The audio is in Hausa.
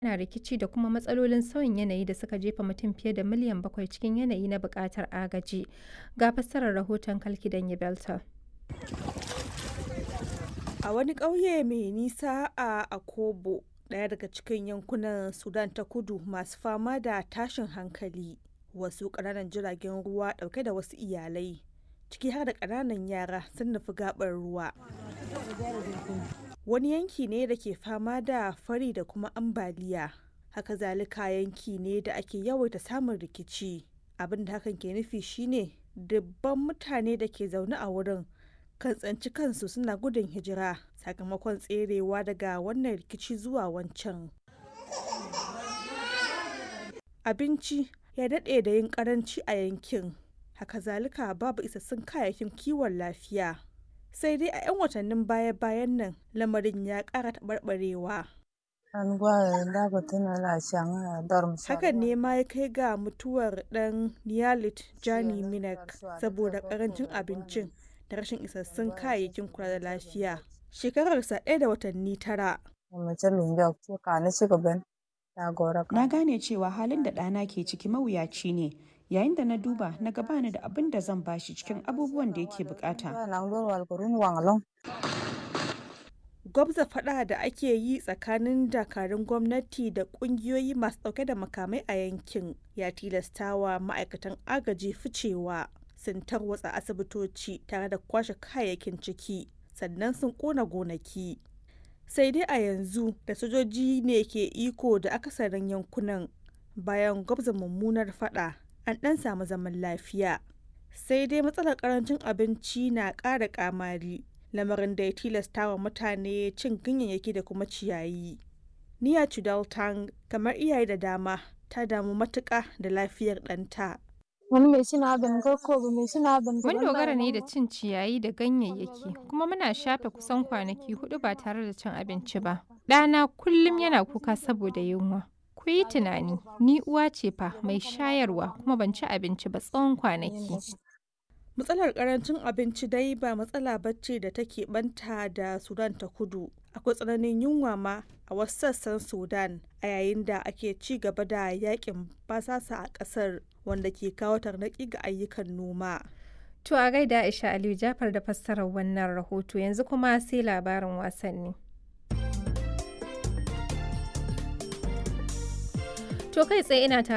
yana rikici da kuma matsalolin sauyin yanayi da suka jefa mutum fiye da miliyan bakwai cikin yanayi na buƙatar agaji. Ga fassarar rahoton Kalkidan Belta. A wani ƙauye mai nisa a Akobo, ɗaya daga cikin yankunan Sudan ta kudu masu fama da tashin hankali, wasu ƙananan jiragen ruwa ɗauke da wasu iyalai, ciki har da ƙananan yara sun nufi gaɓar ruwa. Wani yanki ne da ke fama da fari da kuma ambaliya, haka zalika yanki ne da ake yawaita samun rikici. Abin da hakan ke nufi shine dubban mutane da ke zaune a wurin kan tsanci kansu suna gudun hijira sakamakon tserewa daga wannan rikici zuwa wancan. Abinci ya daɗe da yin ƙaranci a yankin, haka zalika babu isassun kayayyakin kiwon lafiya. Sai dai a 'yan watannin baya-bayan nan lamarin ya ƙara taɓarɓarewa. Hakan ne ma ya kai ga mutuwar ɗan Niyalit Jani Minak saboda ƙarancin abincin da rashin isassun kayayyakin kula da lafiya. Shekararsa ɗaya da watanni tara. Na gane cewa halin da ɗana ke ciki mawuyaci ne. Yayin da na duba na ga bani da abin da zan bashi cikin abubuwan da yake bukata. Gwabza faɗa da ake yi tsakanin dakarun gwamnati da ƙungiyoyi masu ɗauke da makamai a yankin ya tilastawa ma'aikatan agaji ficewa. Sun tarwatsa asibitoci tare da kwashe kayayyakin ciki sannan sun ƙona gonaki. Sai dai a yanzu da sojoji ne ke iko da akasarin yankunan bayan gwabza mummunar faɗa an ɗan samu zaman lafiya. Sai dai matsalar ƙarancin abinci na ƙara ƙamari. lamarin da ya tilasta wa mutane cin ganyayyaki da kuma ciyayi. Niya Chudaltang kamar iyaye da dama ta damu matuƙa da lafiyar ɗanta. Mun dogara ne da cin ciyayi da ganyayyaki kuma muna shafe kusan kwanaki hudu ba tare da cin abinci ba. Ɗana kullum yana kuka saboda yunwa. Ku yi tunani, ni uwa ce fa mai shayarwa kuma ban ci abinci ba tsawon kwanaki. matsalar karancin abinci dai ba matsala bacci da take banta da sudan ta kudu akwai tsananin yunwa ma a wasu sassan sudan a yayin da ake ci gaba da yakin basasa a kasar wanda ke kawo tarnaki ga ayyukan noma to a gaida aisha aliyu jafar da fassarar wannan rahoto yanzu kuma sai labarin wasanni to kai tsaye ina